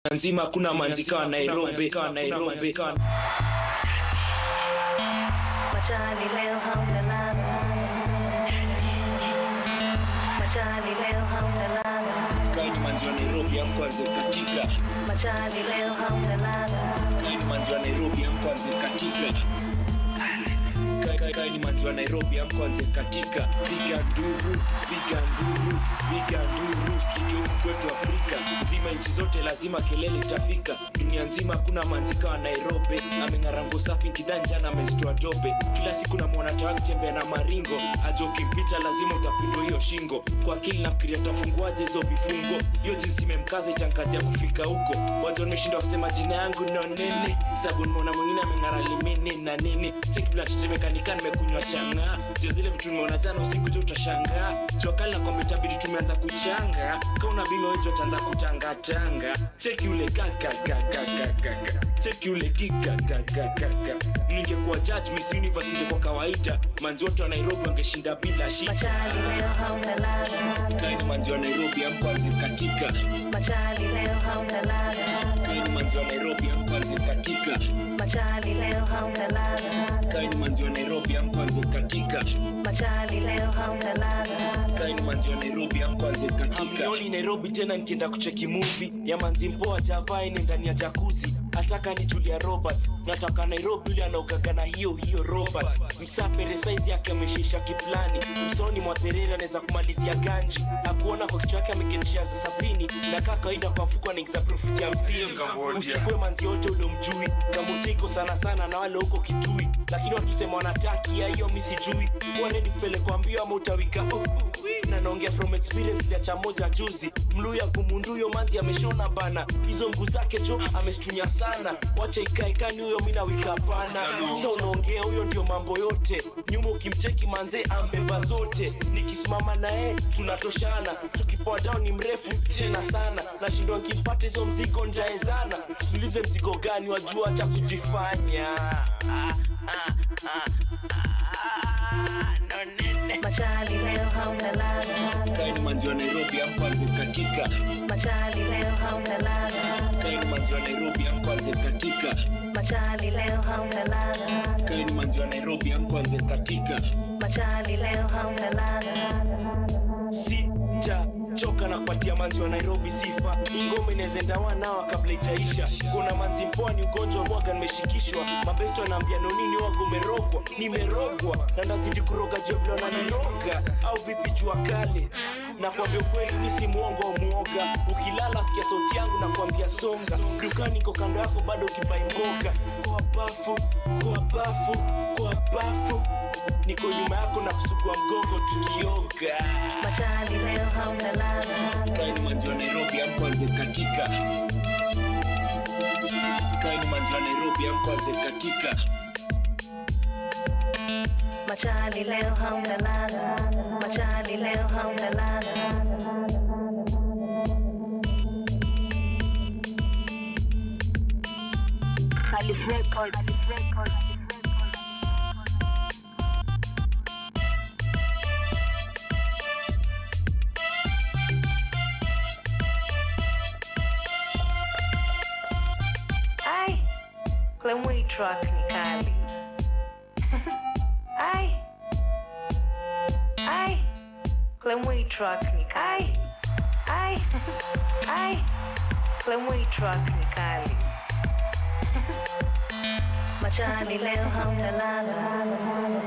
nzima kuna manzika wa Nairobi kawa Nairobi kawa Machali leo hamtalala, machali leo hamtalala, kaini manzi wa Nairobi amkwanze katika machali leo hamtalala, kaini manzi wa Nairobi amkwanze katika Kai- kai- kaini manzi wa Nairobi amkwanze katika piga nduru piga nduru piga nduru sikike huku kwetu Afrika zima nchi zote lazima kelele itafika dunia nzima kuna manzika wa Nairobi ameng'arango safi kidanja na amezitoa dobe kila siku namwona tawa akitembea na maringo ajo ukimpita lazima utapindwa hiyo shingo kwa akili nafikiria tafunguaje hizo vifungo hiyo jinsi imemkaza itankazi ya kufika huko wajo nimeshinda kusema jina yangu no nene sabu nimeona mwingine ameng'ara limini na nini sikibla tetemekanika nimekunywa changa jo zile vitu nimeona jana usiku jo utashangaa jokali na kwamba itabidi tumeanza kuchanga kauna bima wejo utaanza kutangatanga cheki ule kakakakakaka cheki ule kikakakakaka ningekuwa judge miss universe ingekuwa kawaida manzi wote wa nairobi wangeshinda bila shida machali leo hamtalala, kaini manzi wa nairobi amkwanze katika machali leo hamtalala, kaini manzi wa nairobi amkwanze katika machali leo hamtalala, kaini manzi wa nairobi amkwanze katika machali leo hamtalala, kaini manzi wa nairobi amkwanze katika Hamnioni nairobi tena nikienda kucheki movie ya manzi mpoa javaine ndani ya jakuzi ataka ni julia robert nataka nairobi yule anaogaga na hiyo hiyo robert msapere saizi yake ameshisha kiplani msoni mwa thereri anaweza kumalizia ganji akuona kwa kichwa yake ameketia za sabini na kaa kawaida kwa mfuko anaingiza profiti hamsini usichukue manzi yote ule mjui kamutiko sana sana na wale huko kitui lakini watusema wanataki ya hiyo mi sijui waneni kupelekwa mbio ama utawika uh, uh, na naongea from experience liacha moja juzi mluya kumunduyo manzi ameshona bana hizo mguu zake jo amestunya sana wacha ikaekani huyo mi nawika pana sa unaongea huyo ndio mambo yote nyuma ukimcheki manze ambeba zote nikisimama naye tunatoshana tukipoa down ni mrefu tena sana nashindwa nkimpata hizo mzigo njaezana tuulize mzigo gani wajua cha kujifanya ah, ah, ah, ah, no nene machali leo hamtalala, kaini manzi wa nairobi amkwanze katika machali leo hamtalala, kaini manzi wa nairobi amkwanze katika machali leo hamtalala, kaini manzi wa nairobi amkwanze katika machali leo hamtalala. sitachoka na kupatia manzi wa nairobi sifa ingome inawezenda wanawa kabla ijaisha kuna manzi mpoa ni ugonjwa mwaga nimeshikishwa mabesto anaambia nonini wago umerogwa nimerogwa na nazidi kuroga jevlo na niroga au vipi jua kale nakwambia ukweli mi si mwongo au mwoga ukilala sikia sauti yangu nakwambia songa dukani iko kando yako bado ukibai mboga kwa bafu kwa bafu kwa bafu niko nyuma yako na kusugua mgongo tukioga Machali leo hamtalala, kaini manzi wa nairobi amkwanze katika kaini manzi wa nairobi amkwanze katika machali leo hamtalala, machali leo hamtalala. Calif Records. Ai, Clemway track ni kali. Ai, ai, Clemway track ni kali. Ai, ai, Clemway track ni kali. Machali leo hamtalala,